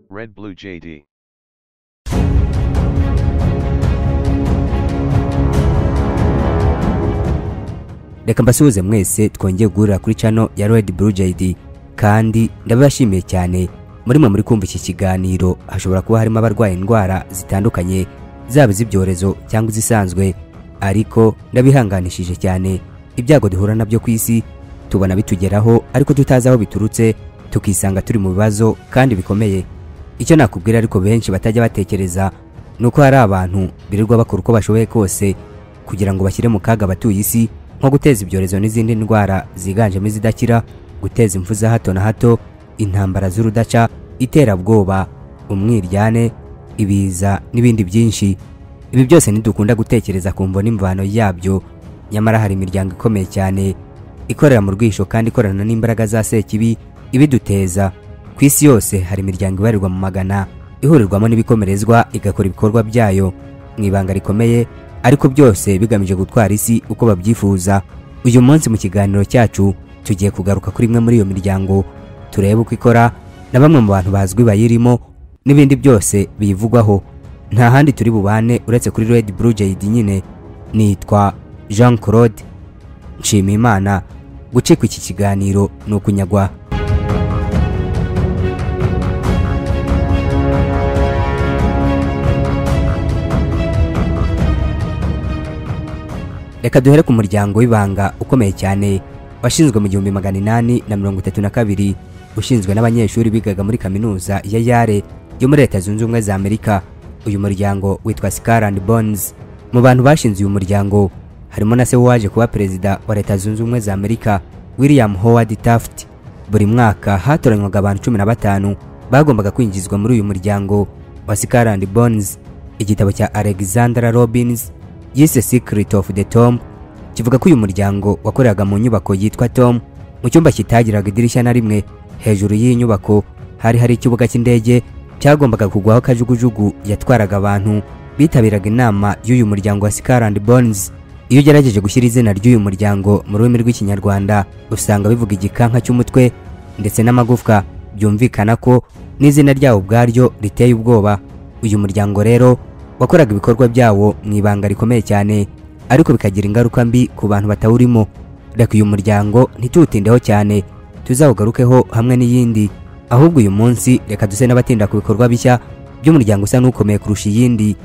Red Blue JD. reka mbasuhuze mwese twongeye guhurira kuri cano ya Red Blue JD kandi ndabibashimiye cyane muri mwe muri kumva iki kiganiro hashobora kuba harimo abarwaye indwara zitandukanye zaba iz'ibyorezo cyangwa izisanzwe ariko ndabihanganishije cyane ibyago duhura nabyo ku isi tubona bitugeraho ariko tutazi aho biturutse tukisanga turi mu bibazo kandi bikomeye icyo nakubwira ariko benshi batajya batekereza ni uko hari abantu birirwa bakora uko bashoboye kose kugira ngo bashyire mu kaga abatuye isi nko guteza ibyorezo n'izindi ndwara ziganjemo izidakira guteza impfu za hato na hato intambara z'urudaca iterabwoba umwiryane ibiza n'ibindi byinshi ibi byose ntidukunda gutekereza ku mvo n'imvano yabyo nyamara hari imiryango ikomeye cyane ikorera mu rwisho kandi ikorana n'imbaraga za sekibi ibiduteza ku isi yose hari imiryango ibarirwa mu magana ihurirwamo n'ibikomerezwa igakora ibikorwa byayo mu ibanga rikomeye ariko byose bigamije gutwara isi uko babyifuza uyu munsi mu kiganiro cyacu tugiye kugaruka kuri imwe muri iyo miryango turebe uko ikora na bamwe mu bantu bazwi bayirimo n'ibindi byose biyivugwaho nta handi turi bubane uretse kuri Red Blue JD nyine nitwa Jean Claude Nshimiyimana gucika iki kiganiro ni ukunyagwa reka duhere ku muryango w'ibanga ukomeye cyane washinzwe mu gihumbi magana inani na mirongo itatu na kabiri ushinzwe n'abanyeshuri bigaga muri kaminuza ya yare yo muri leta zunze ubumwe za amerika uyu muryango witwa scar and bones mu bantu bashinze uyu muryango harimo na se waje kuba perezida wa leta zunze ubumwe za amerika william howard taft buri mwaka hatoranywaga abantu cumi na batanu bagombaga kwinjizwa muri uyu muryango wa scar and bones igitabo cya alexandra robbins yise Secret of the Tom kivuga ko uyu muryango wakoreraga mu nyubako yitwa Tom mu cyumba kitagiraga idirishya na rimwe hejuru y'iyi nyubako hari hari ikibuga cy'indege cyagombaga kugwaho kajugujugu yatwaraga abantu bitabiraga inama y'uyu muryango wa Scar and Bones iyo ugerageje gushyira izina ry'uyu muryango mu rurimi rw'ikinyarwanda usanga bivuga igikanka cy'umutwe ndetse n'amagufwa byumvikana ko n'izina ryawo ubwaryo riteye ubwoba uyu muryango rero wakoraga ibikorwa byawo mu ibanga rikomeye cyane ariko bikagira ingaruka mbi ku bantu batawurimo reka uyu muryango ntituwutindeho cyane tuzawugarukeho hamwe n'iyindi ahubwo uyu munsi reka duse n'abatinda ku bikorwa bishya by'umuryango usa n'ukomeye kurusha iyindi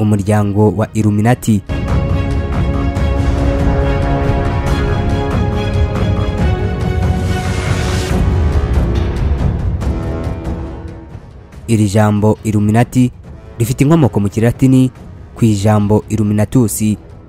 umuryango wa Illuminati iri jambo Illuminati rifite inkomoko mu kilatini ku ijambo Illuminatus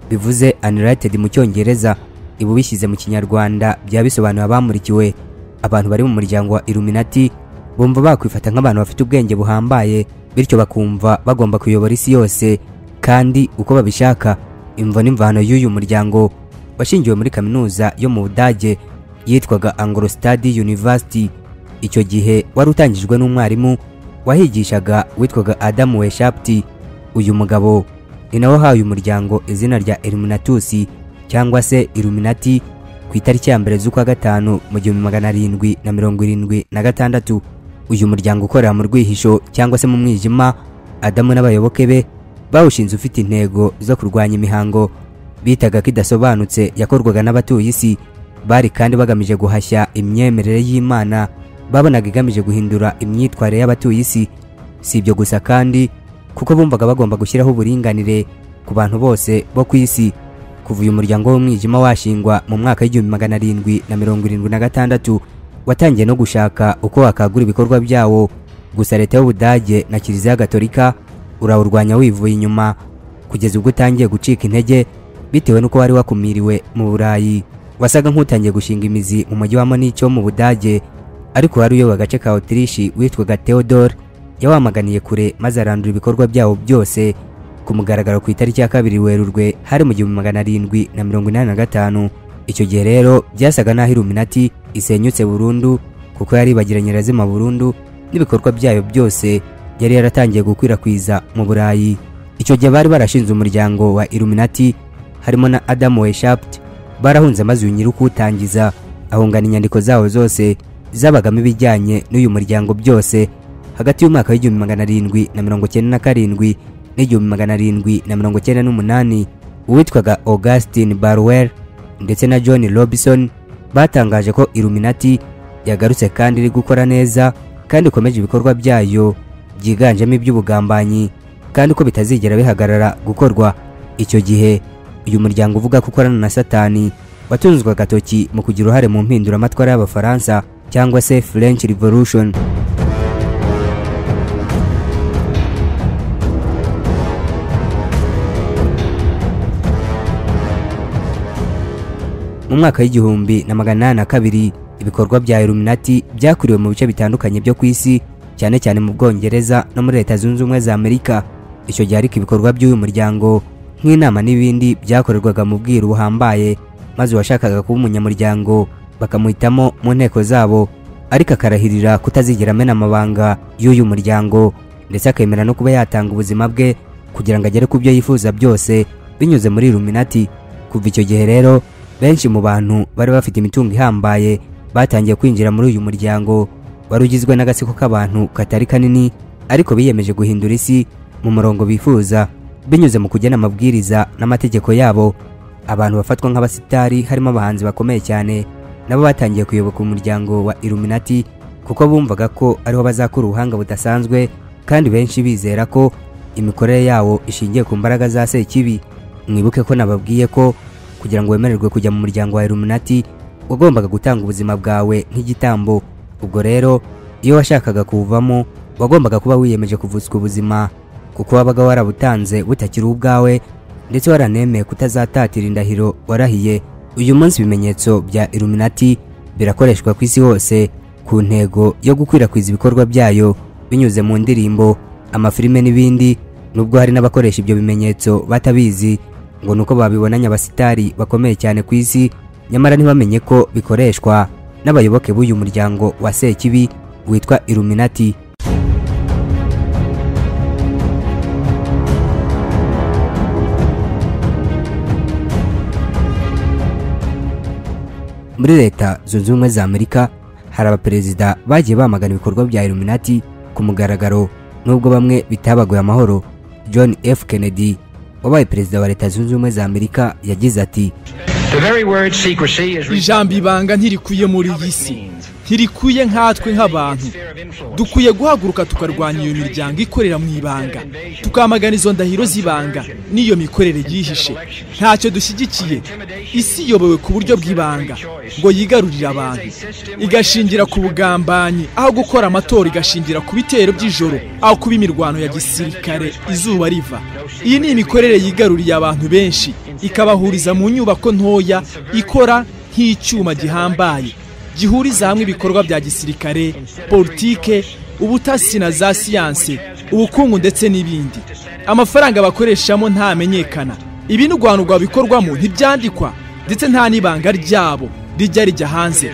bivuze Unrated mu cyongereza ibu bishyize mu kinyarwanda byaba bisobanuye abamurikiwe abantu bari mu muryango wa Illuminati bumva bakwifata nk'abantu bafite ubwenge buhambaye bityo bakumva bagomba kuyobora isi yose kandi uko babishaka imvo n'imvano y'uyu muryango washingiwe muri kaminuza yo mu Budage yitwaga Anglostad University icyo gihe wari utangijwe n'umwarimu wahigishaga witwaga Adamu Weshapti uyu mugabo ni nawe wahaye umuryango izina rya Illuminatus cyangwa se Illuminati ku itariki ya mbere z'ukwa gatanu mu gihumbi magana arindwi na mirongo irindwi na gatandatu uyu muryango ukorera mu rwihisho cyangwa se mu mwijima Adamu n'abayoboke be bawushinze ufite intego zo kurwanya imihango bitaga ko idasobanutse yakorwaga n'abatuye isi bari kandi bagamije guhashya imyemerere y'Imana babonaga igamije guhindura imyitwarire y'abatuye isi si ibyo gusa kandi kuko bumvaga bagomba gushyiraho uburinganire ku bantu bose bo ku isi kuva uyu muryango w'umwijima washingwa mu mwaka w'igihumbi magana arindwi na mirongo irindwi na gatandatu watangiye no gushaka uko wakagura ibikorwa byawo gusa leta y'ubudage na kiliziya gatolika urawurwanya wivuye inyuma kugeza ubwo utangiye gucika intege bitewe n'uko wari wakumiriwe mu burayi wasaga nk'utangiye gushinga imizi mu mujyi wa munich wo mu budage ariko wari uyoboye agace ka Autriche witwaga Theodore yawamaganiye kure maze arandura ibikorwa byawo byose ku mugaragaro ku itariki ya kabiri Werurwe hari mu gihumbi magana arindwi na mirongo inani na gatanu icyo gihe rero byasaga n'aho Illuminati isenyutse burundu kuko yari ibagiranye irazima burundu n'ibikorwa byayo byose yari yaratangiye gukwirakwiza mu Burayi icyo gihe bari barashinze umuryango wa Illuminati harimo na Adam Weishaupt barahunze maze uyu nyir'ukuwutangiza ahungana inyandiko zawo zose zabagamo ibijyanye n'uyu muryango byose hagati y'umwaka w'igihumbi magana arindwi na mirongo cyenda na karindwi n'igihumbi magana arindwi na mirongo cyenda n'umunani uwitwaga Augustin Barwell ndetse na John Robinson batangaje ko Illuminati yagarutse kandi iri gukora neza kandi ikomeje ibikorwa byayo byiganjemo iby'ubugambanyi kandi ko bitazigera bihagarara gukorwa icyo gihe uyu muryango uvuga ko ukorana na satani watunzwe agatoki mu kugira uruhare mu mpinduramatwara y'abafaransa cyangwa se French Revolution mu mwaka w'igihumbi na magana inani na kabiri ibikorwa bya Illuminati byakuriwe mu bice bitandukanye byo ku isi cyane cyane mu Bwongereza no muri Leta Zunze Ubumwe za Amerika icyo gihe ariko ibikorwa by'uyu muryango nk'inama n'ibindi byakorerwaga mu bwiru buhambaye maze uwashakaga kuba umunyamuryango bakamuhitamo mu nteko zabo ariko akarahirira kutazigera amena amabanga y'uyu muryango ndetse akemera no kuba yatanga ubuzima bwe kugira ngo agere ku byo yifuza byose binyuze muri Illuminati kuva icyo gihe rero benshi mu bantu bari bafite imitungo ihambaye batangiye kwinjira muri uyu muryango wari ugizwe n'agatsiko k'abantu katari kanini ariko biyemeje guhindura isi mu murongo bifuza binyuze mu kugena amabwiriza n'amategeko yabo abantu bafatwa nk'abasitari harimo abahanzi bakomeye cyane nabo batangiye kuyoboka umuryango wa Illuminati kuko bumvaga ko ariho bazakura ubuhanga budasanzwe kandi benshi bizera ko imikorere yawo ishingiye ku mbaraga za Sekibi mwibuke ko nababwiye ko kugira ngo wemererwe kujya mu muryango wa Illuminati wagombaga gutanga ubuzima bwawe nk'igitambo ubwo rero iyo washakaga kuwuvamo wagombaga kuba wiyemeje kuvutswa ubuzima kuko wabaga warabutanze butakiri ubwawe ndetse waranemeye kutazatatira indahiro warahiye uyu munsi ibimenyetso bya Illuminati birakoreshwa ku isi hose ku ntego yo gukwirakwiza ibikorwa byayo binyuze mu ndirimbo amafilime n'ibindi nubwo hari n'abakoresha ibyo bimenyetso batabizi ngo nuko babibonanye abasitari bakomeye cyane ku isi nyamara ntibamenye ko bikoreshwa n'abayoboke b'uyu muryango wa Sekibi witwa Illuminati muri leta zunze ubumwe za Amerika hari abaperezida bagiye bamagana ibikorwa bya Illuminati ku mugaragaro nubwo bamwe bitabaguye amahoro John F Kennedy wabaye perezida wa leta zunze ubumwe za amerika yagize ati ijambo ibanga ntirikwiye muri iyi si ntirikwiye nkatwe nk'abantu dukwiye guhaguruka tukarwanya iyo miryango ikorera mu ibanga tukamagana izo ndahiro z'ibanga n'iyo mikorere yihishe ntacyo dushyigikiye isi iyobowe ku buryo bw'ibanga ngo yigarurire abantu igashingira ku bugambanyi aho gukora amatora igashingira ku bitero by'ijoro aho kuba imirwano ya gisirikare izuba riva iyi ni imikorere yigaruriye abantu benshi ikabahuriza mu nyubako ntoya ikora nk'icyuma gihambaye gihuriza hamwe ibikorwa bya gisirikare politike ubutasi na za siyanse ubukungu ndetse n'ibindi amafaranga bakoreshamo ntamenyekana ibi n'urwanurwa bikorwamo ntibyandikwa ndetse nta n'ibanga ryabo rijya rijya hanze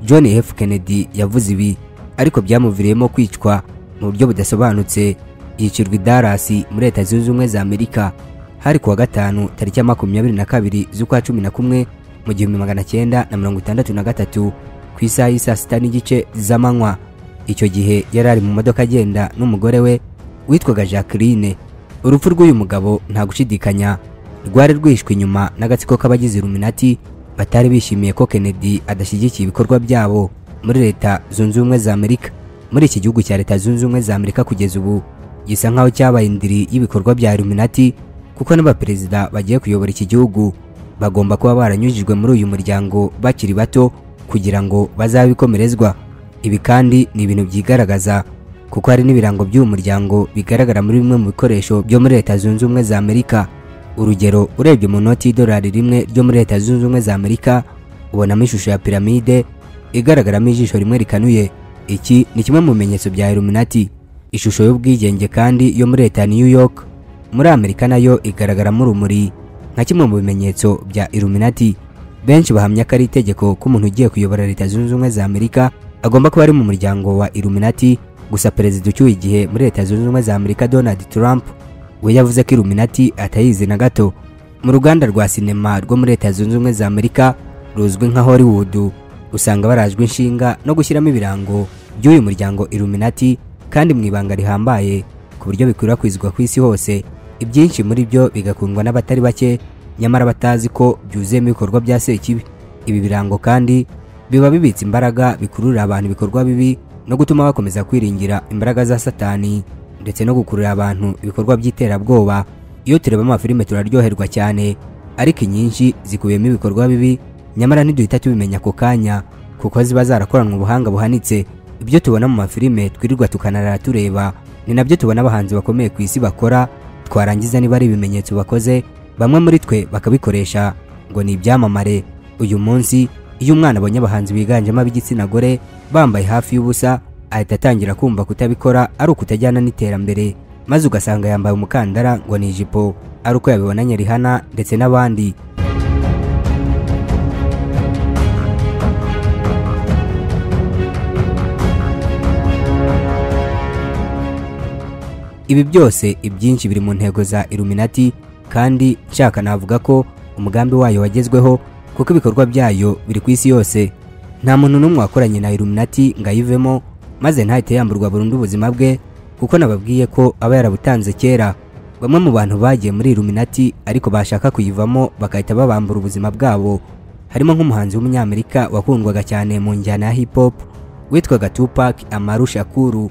john f kennedy yavuze ibi ariko byamuviriyemo kwicwa mu buryo budasobanutse yicirwa i Dallas muri leta zunze ubumwe za Amerika hari kuwa gatanu tariki ya makumyabiri na kabiri z'ukwa cumi na kumwe mu gihumbi magana cyenda na mirongo itandatu na gatatu ku isaha y'i saa sita n'igice z'amanywa icyo gihe yari ari mu modoka agenda n'umugore we witwaga Jacqueline urupfu rw'uyu mugabo nta gushidikanya rwari rwishwe inyuma n'agatsiko k'abagize Illuminati batari bishimiye ko Kennedy adashyigikiye ibikorwa byabo muri leta zunze ubumwe za Amerika muri iki gihugu cya leta zunze ubumwe za Amerika kugeza ubu gisa nkaho cyabaye indiri y'ibikorwa bya Illuminati kuko n'abaperezida bagiye kuyobora iki gihugu bagomba kuba baranyujijwe muri uyu muryango bakiri bato kugira ngo bazabikomerezwa ibi kandi ni ibintu byigaragaza kuko hari n'ibirango by'uyu muryango bigaragara muri bimwe mu bikoresho byo muri leta zunze ubumwe za Amerika urugero urebye mu noti y'idolari rimwe ryo muri leta zunze ubumwe za Amerika ubonamo ishusho ya piramide igaragaramo ijisho rimwe rikanuye iki ni kimwe mu bimenyetso bya Illuminati ishusho y'ubwigenge kandi yo muri leta ya New York muri Amerika nayo igaragaramo urumuri nka kimwe mu bimenyetso bya Illuminati benshi bahamya ko ari itegeko ko umuntu ugiye kuyobora leta zunze ubumwe za Amerika agomba kuba ari mu muryango wa Illuminati gusa perezida ucyuye igihe muri leta zunze ubumwe za Amerika Donald Trump we yavuze ko Illuminati atayizi na gato mu ruganda rwa sinema rwo muri leta zunze ubumwe za amerika ruzwi nka hollywood usanga barajwe inshinga no gushyiramo ibirango by'uyu muryango illuminati kandi mu ibanga rihambaye ku buryo bikwirakwizwa ku isi hose ibyinshi muri byo bigakundwa n'abatari bake nyamara batazi ko byuzuyemo ibikorwa bya sekibi ibi birango kandi biba bibitse imbaraga bikururira abantu ibikorwa bibi no gutuma bakomeza kwiringira imbaraga za satani ndetse no gukurura abantu ibikorwa by'iterabwoba iyo tureba amafilime turaryoherwa cyane ariko inyinshi zikubiyemo ibikorwa bibi nyamara ntiduhita tubimenya ako kanya kuko ziba zarakoranwe ubuhanga buhanitse ibyo tubona mu mafilime twirirwa tukanarara tureba ni nabyo tubona abahanzi bakomeye ku isi bakora twarangiza niba ari ibimenyetso bakoze bamwe muri twe bakabikoresha ngo ni ibyamamare uyu munsi iyo umwana abonye abahanzi biganjemo ab'igitsina gore bambaye hafi y'ubusa ahita atangira kumva kutabikora ari ukutajyana n'iterambere maze ugasanga yambaye umukandara ngo ni ijipo ari uko yabibonanye rihana ndetse n'abandi ibi byose ibyinshi biri mu ntego za iluminati kandi nshaka navuga ko umugambi wayo wagezweho kuko ibikorwa byayo biri ku isi yose nta muntu n'umwe wakoranye na iluminati ngo ayivemo maze ntahite yamburwa burundu ubuzima bwe kuko nababwiye ko aba yarabutanze kera bamwe mu bantu bagiye muri iluminati ariko bashaka kuyivamo bagahita babambura ubuzima bwabo harimo nk'umuhanzi w'umunyamerika wakundwaga cyane mu njyana ya hip hop witwaga Tupac Amaru Shakuru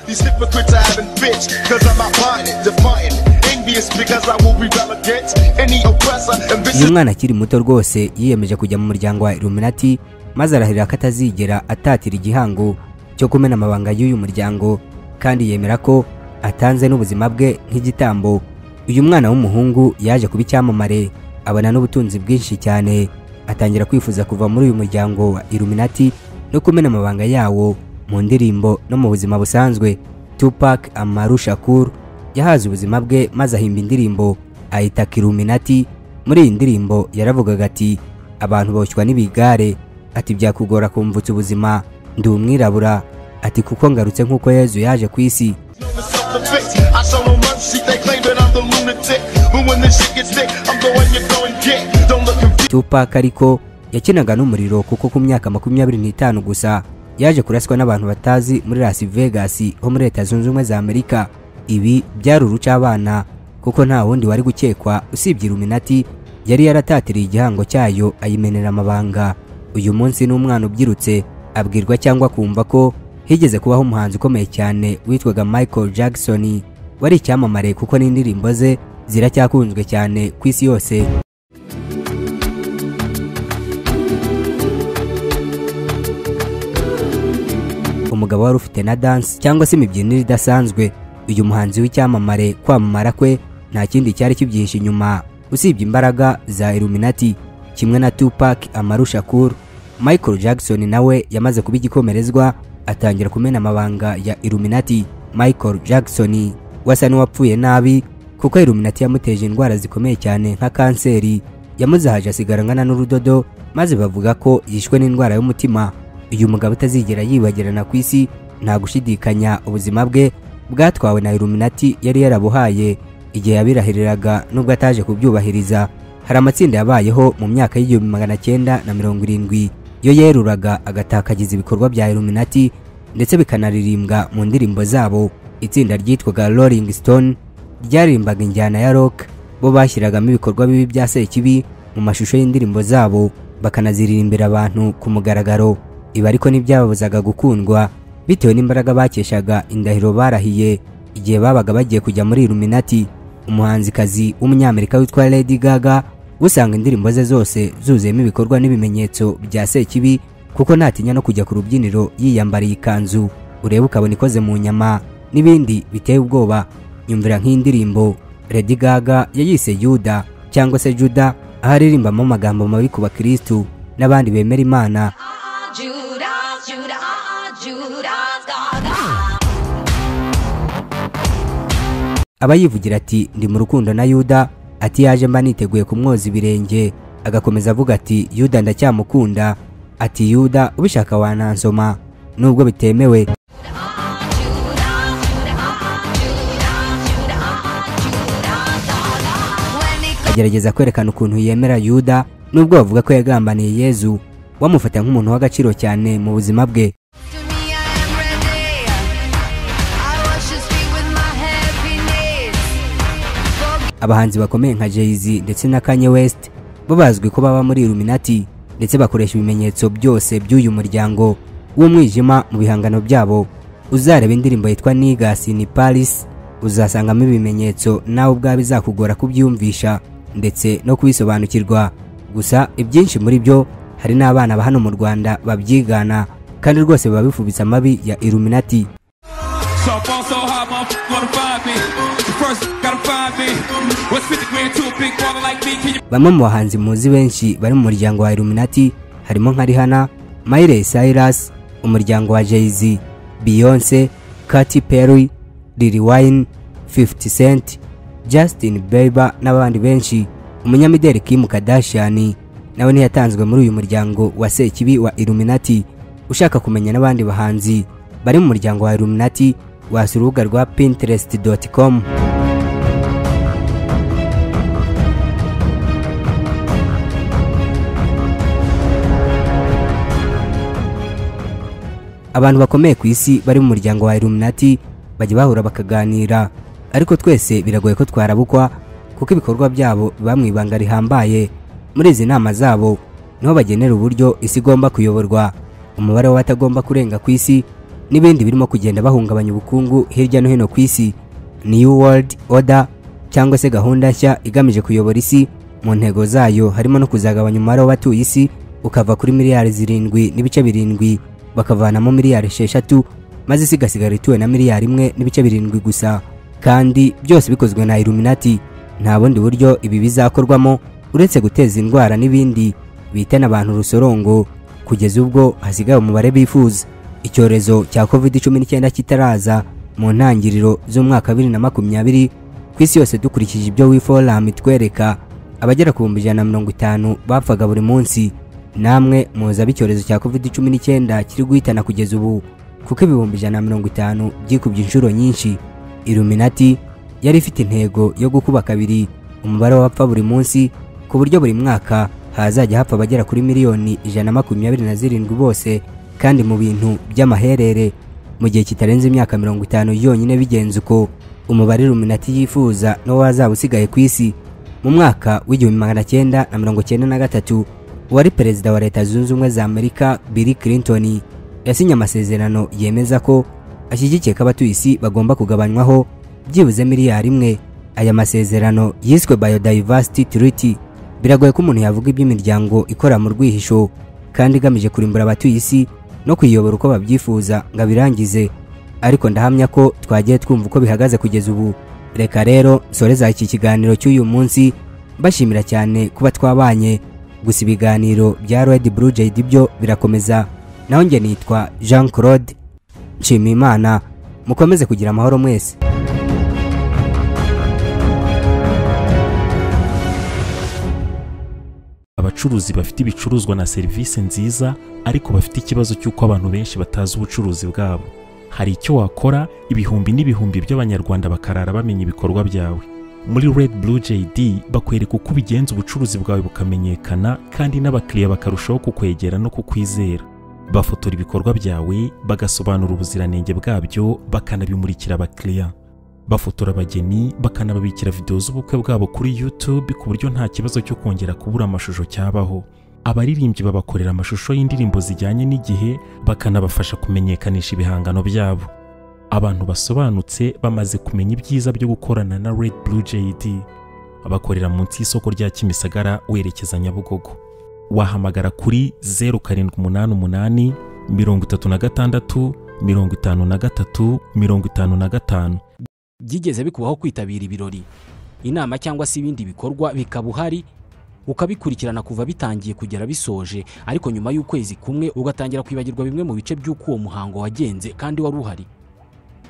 These hypocrites are having bitch, cause I'm outlining, defiant, envious because I will be relegate any oppressor, and this uyu mwana akiri muto rwose yiyemeje kujya mu muryango wa iluminati maze arahirira ko atazigera atatira igihango cyo kumena amabanga y'uyu muryango kandi yemera ko atanze n'ubuzima bwe nk'igitambo uyu mwana w'umuhungu yaje kuba icyamamare abona n'ubutunzi bwinshi cyane atangira kwifuza kuva muri uyu muryango wa iluminati no kumena amabanga yawo mu ndirimbo no mu buzima busanzwe Tupac Amaru Shakur yahaze ubuzima bwe maze ahimba indirimbo ayita Illuminati muri iyi ndirimbo yaravugaga ati abantu boshywa n'ibigare ati byakugora kumvutsa ubuzima ndi umwirabura ati kuko ngarutse nk'uko Yezu yaje ku isi known as self-defense. I show no mercy, they claim that I'm the lunatic. But when this shit gets thick, I'm going to go and get. Don't look confused, Tupac ariko yakinaga n'umuriro kuko ku myaka makumyabiri n'itanu gusa yaje kuraswa n'abantu batazi muri Las Vegas ho muri Leta Zunze Ubumwe za Amerika ibi byari urucabana kuko nta wundi wari gukekwa usibye Illuminati yari yaratatiriye igihango cyayo ayimenera amabanga uyu munsi n'umwana ubyirutse abwirwa cyangwa kumva ko higeze kubaho umuhanzi ukomeye cyane witwaga Michael Jackson wari icyamamare kuko n'indirimbo ze ziracyakunzwe cyane ku isi yose umugabo wari ufite na dance cyangwa se imibyinire idasanzwe uyu muhanzi w'icyamamare kwamamara kwe nta kindi cyari kibyihishe inyuma usibye imbaraga za Illuminati kimwe na Tupac Amaru Shakur Michael Jackson nawe yamaze kuba igikomerezwa atangira kumena amabanga ya Illuminati Michael Jackson wasa n'uwapfuye nabi kuko Illuminati yamuteje indwara zikomeye cyane nka kanseri yamuzahaje asigara angana n'urudodo maze bavuga ko yishwe n'indwara y'umutima uyu mugabo utazigera yibagirana ku isi nta gushidikanya ubuzima bwe bwatwawe na Illuminati yari yarabuhaye igihe yabirahiriraga nubwo ataje kubyubahiriza hari amatsinda yabayeho mu myaka y'igihumbi magana cyenda na mirongo irindwi yo yeruraga agatakagiza ibikorwa bya Illuminati ndetse bikanaririmbwa mu ndirimbo zabo itsinda ryitwaga Rolling Stone ryaririmbaga injyana ya rock bo bashyiragamo ibikorwa bibi bya sekibi mu mashusho y'indirimbo zabo bakanaziririmbira abantu ku mugaragaro ibi ariko ntibyababuzaga gukundwa bitewe n'imbaraga bakeshaga indahiro barahiye igihe babaga bagiye kujya muri Illuminati umuhanzikazi w'umunyamerika witwa Lady Gaga usanga indirimbo ze zose zuzuyemo ibikorwa n'ibimenyetso bya sekibi kuko ntatinya no kujya ku rubyiniro yiyambariye ikanzu urebe ukabona ikoze mu nyama n'ibindi biteye ubwoba nyumvira nk'indirimbo Lady Gaga yayise Yuda cyangwa se Juda aho aririmbamo amagambo mabi ku bakirisitu n'abandi bemera imana Judas, Judas, Judas, Gaga. aba yivugira ati ndi mu rukundo na yuda ati yaje mba niteguye kumwoza ibirenge agakomeza avuga ati yuda ndacyamukunda ati yuda ubishaka wanansoma nubwo bitemewe Judas, Judas, Judas, Judas, Judas, Gaga. When it comes agerageza kwerekana ukuntu yemera yuda nubwo bavuga ko yagambaniye yezu bamufata nk'umuntu w'agaciro cyane mu buzima bwe To me, I am ready. I wash his feet with my happiness. abahanzi bakomeye nka Jay-Z ndetse na Kanye West bo bazwi ko baba muri Illuminati ndetse bakoresha ibimenyetso byose by'uyu muryango w'umwijima mu bihangano byabo uzareba indirimbo yitwa Niggas in Paris uzasangamo ibimenyetso nawe ubwawe bizakugora kubyumvisha ndetse no kubisobanukirwa gusa ibyinshi muri byo hari n'abana ba hano mu Rwanda babyigana kandi rwose biba bifubitse amabi ya Illuminati So I fall so hard, motherfuckers wanna find me. First, gotta find me. What's 50 grand to a big baller like me? Can you bamwe mu bahanzi muzi benshi bari mu muryango wa Illuminati harimo nka Rihanna, Miley Cyrus, umuryango wa Jay-Z, Beyonce, Katy Perry, Lil Wayne, 50 Cent, Justin Bieber n'abandi benshi. Umunyamideli Kim Kardashian nawe ntiyatanzwe muri uyu muryango wa Sekibi wa Illuminati. Ushaka kumenya n'abandi bahanzi bari mu muryango wa Illuminati wasura urubuga rwa pinterest.com. abantu bakomeye ku isi bari mu muryango wa Illuminati bajya bahura bakaganira ariko twese biragoye ko twarabukwa kuko ibikorwa byabo biba mu ibanga rihambaye muri izi nama zabo niho bagenera uburyo isi igomba kuyoborwa umubare w'abatagomba kurenga ku isi n'ibindi birimo kugenda bahungabanya ubukungu hirya no hino ku isi New World Order cyangwa se gahunda nshya igamije kuyobora isi mu ntego zayo harimo no kuzagabanya umubare w'abatuye isi ukava kuri miliyari zirindwi n'ibice birindwi bakavanamo miliyari esheshatu maze isi igasigara ituwe na miliyari imwe n'ibice birindwi gusa kandi byose bikozwe na Illuminati nta bundi buryo ibi bizakorwamo uretse guteza indwara n'ibindi bitana abantu urusorongo kugeza ubwo hasigaye umubare bifuza icyorezo cya covid-19 kitaraza mu ntangiriro z'umwaka 2020 ku isi yose dukurikije ibyo wiforum itwereka abagera ku bihumbi ijana na mirongo itanu bapfaga buri munsi namwe muzi abo icyorezo cya covid-19 kiri guhitana kugeza ubu kuko ibihumbi ijana na mirongo itanu byikubye inshuro nyinshi Illuminati yari ifite intego yo gukuba kabiri umubare w'abapfa buri munsi ku buryo buri mwaka hazajya hapfa abagera kuri miliyoni ijana na makumyabiri na zirindwi bose kandi mu bintu by'amaherere mu gihe kitarenze imyaka mirongo itanu yonyine bigenze uko umubare Illuminati yifuza niwo wazaba usigaye ku isi mu mwaka w'igihumbi magana cyenda na mirongo cyenda na gatatu uwari perezida wa leta zunze ubumwe za amerika bill clinton yasinye amasezerano yemeza ko ashyigikiye ko abatuye isi bagomba kugabanywaho byibuze miliyari imwe aya masezerano yiswe biodiversity treaty biragoye ko umuntu yavuga iby'imiryango ikora mu rwihisho kandi igamije kurimbura abatuye isi no kuyiyobora uko babyifuza ngo abirangize ariko ndahamya ko twagiye twumva uko bihagaze kugeza ubu reka rero nsoreza iki kiganiro cy'uyu munsi mbashimira cyane kuba twabanye gusa ibiganiro bya Red Blue JD byo birakomeza naho njye nitwa Jean Claude Nshimiyimana mukomeze kugira amahoro mwese abacuruzi bafite ibicuruzwa na serivisi nziza ariko bafite ikibazo cy'uko abantu benshi batazi ubucuruzi bwabo hari icyo wakora ibihumbi n'ibihumbi by'abanyarwanda bakarara bamenya ibikorwa byawe muri Red Blue JD bakwereka uko ubigenza ubucuruzi bwawe bukamenyekana kandi n'abakiriya bakarushaho kukwegera no kukwizera bafotora ibikorwa byawe bagasobanura ubuziranenge bwabyo bakanabimurikira abakiriya bafotora abageni bakanababikira videwo z'ubukwe bwabo kuri YouTube ku buryo nta kibazo cyo kongera kubura amashusho cyabaho abaririmbyi babakorera amashusho y'indirimbo zijyanye n'igihe bakanabafasha kumenyekanisha ibihangano byabo abantu basobanutse bamaze kumenya ibyiza byo gukorana na Red Blue JD bakorera munsi y'isoko rya Kimisagara werekeza Nyabugogo wahamagara kuri 0788 36 53 55 byigeze bikubaho kwitabira ibirori inama cyangwa se ibindi bikorwa bikaba uhari ukabikurikirana kuva bitangiye kugera bisoje ariko nyuma y'ukwezi kumwe ugatangira kwibagirwa bimwe mu bice by'uko uwo muhango wagenze kandi wari uhari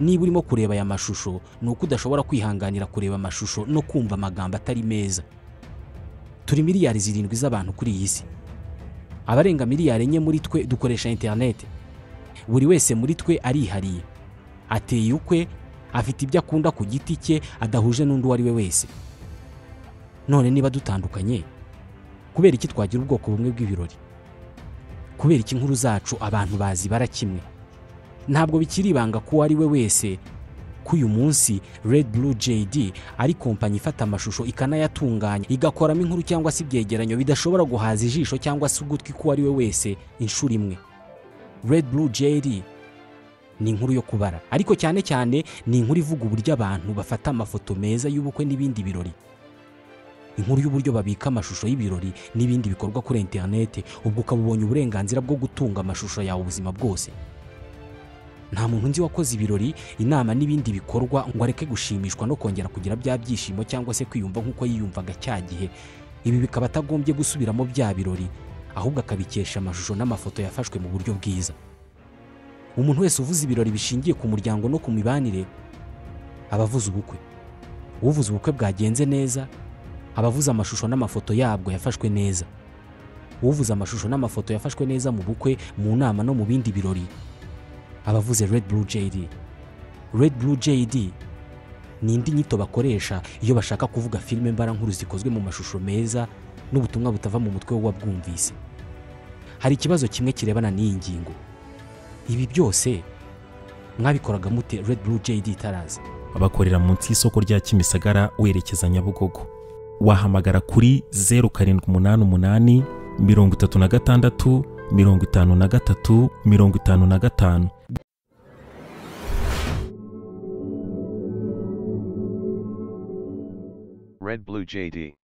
niba urimo kureba aya mashusho ni uko udashobora kwihanganira kureba amashusho no kumva amagambo atari meza turi miliyari zirindwi z'abantu kuri iyi si abarenga miliyari enye muri twe dukoresha interineti buri wese muri twe arihariye ateye ukwe afite ibyo akunda ku giti cye adahuje n'undi uwo ari we wese none niba dutandukanye kubera iki twagira ubwoko bumwe bw'ibirori kubera iki inkuru zacu abantu bazibara kimwe ntabwo bikiri ibanga ko uwo ari we wese ko uyu munsi Red Blue JD ari kompanyi ifata amashusho ikanayatunganya igakoramo inkuru cyangwa se ibyegeranyo bidashobora guhaza ijisho cyangwa se ugutwi k'uwo ari we wese inshuro imwe Red Blue JD ni inkuru yo kubara ariko cyane cyane ni inkuru ivuga uburyo abantu bafata amafoto meza y'ubukwe n'ibindi birori inkuru y'uburyo babika amashusho y'ibirori n'ibindi bikorwa kuri interinete ubwo ukaba ubonye uburenganzira bwo gutunga amashusho yawe ubuzima bwose nta muntu nzi wakoze ibirori inama n'ibindi bikorwa ngo areke gushimishwa no kongera kugira bya byishimo cyangwa se kwiyumva nk'uko yiyumvaga cya gihe ibi bikaba atagombye gusubiramo bya birori ahubwo akabikesha amashusho n'amafoto yafashwe mu buryo bwiza umuntu wese uvuze ibirori bishingiye ku muryango no ku mibanire aba avuze ubukwe uvuze ubukwe bwagenze neza aba avuze amashusho n'amafoto yabwo yafashwe neza uvuze amashusho n'amafoto yafashwe neza mu bukwe mu nama no mu bindi birori abavuze Red Blue JD. Red Blue JD ni indi nyito bakoresha iyo bashaka kuvuga filime mbarankuru zikozwe mu mashusho meza n'ubutumwa butava mu mutwe w'uwabwumvise. Hari ikibazo kimwe kirebana n'iyi ngingo. Ibi byose mwabikoraga mute Red Blue JD itaraza? abakorera munsi y'isoko rya kimisagara werekeza nyabugogo wahamagara kuri zeru karindwi umunani umunani mirongo itatu na gatandatu mirongo itanu na gatatu mirongo itanu na gatanu Red Blue JD.